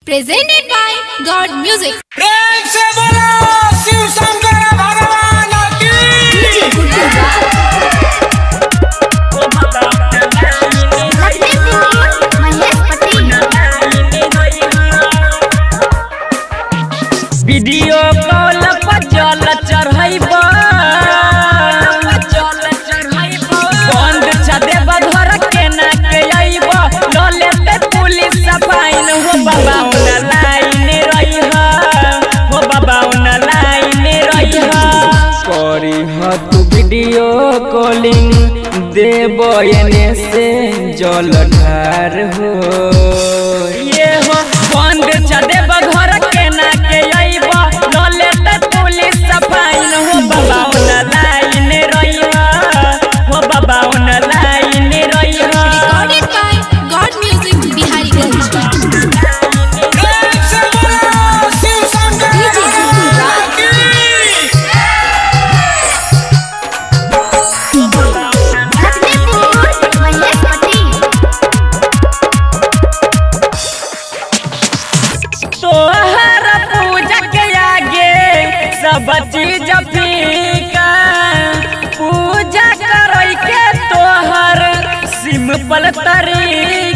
presented by God Music. प्रेम से बोलो शिव शंकर भगवान की वीडियो कॉल पर जल चढ़ैब बंद छदे बधर के ना के अइब लले ते पुलिस फाइन हो बाबा उन लाइन रही हो बाबा उन लाइन रही करी ह तू वीडियो कॉलिंग देब एने से जल ढार हो ये हो बंद छदे बधर के ना के अइब लले ते पुलिस फाइन हो बाबा उन लाइन रही हो बाबा उन लाइन रही Recorded by God Music Bihari Ganj. प्रेम से बोलो शिव शंकर भगवान की तोहर पूजा के आगे सब चीज फीका पूजा करे के तोहर सिंपल तरीका